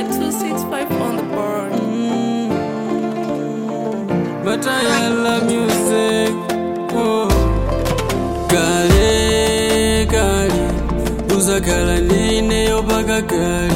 at 265 on the board. Batayala music oh. Kale kale uzakhala ndineyo paka kale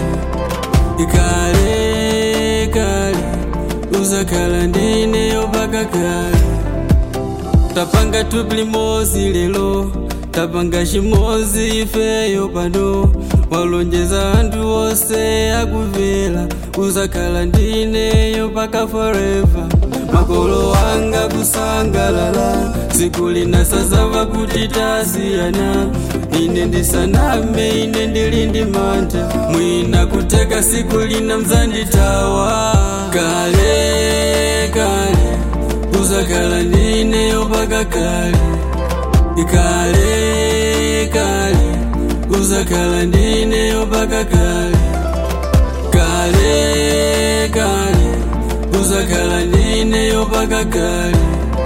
Kale kale uzakhala ndineyo paka kale Tapanga tuplimozi lelo tapanga chimozi ifeyo pano walonjeza anthu onse akuvela uzakhala ndineyo paka forever makolo wanga kusangalala tsiku lina sazava kuti tasiyana ine ndisaname ine ndili ndi mantha mwina kuteka siku lina mzanditawa kale kale uzakhala ndineyo paka kale kale kale uzakhala ndineyo paka kale kale kale uzakhala ndineyo paka kale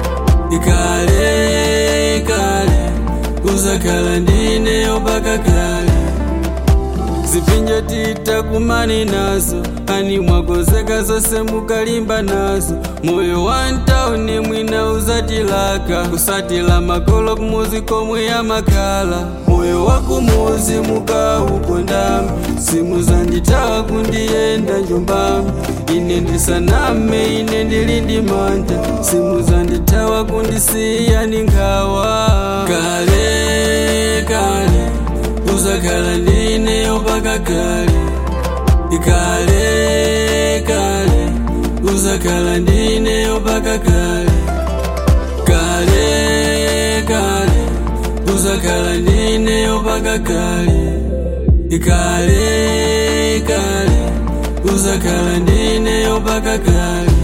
kale kale uzakhala ndineyo paka kale zipinjo titakumani nazo ani mwakozeka zose mukalimba nazo moyo wa ntauni mwina uzatilaka kusatila makolo kumuzi komwe yamakhala moyo wa kumuzi mukaukondamu simu zanditawa kundiyenda njombami ine ndisaname ine ndili ndi mantha simu zanditawa kundisiya ni nkhawa kale kale uzakhala ndineyo paka kale kale kale uzakhala ndineyo paka kale kale kale uzakhala ndineyo paka kale kale kale uzakhala ndineyo paka kale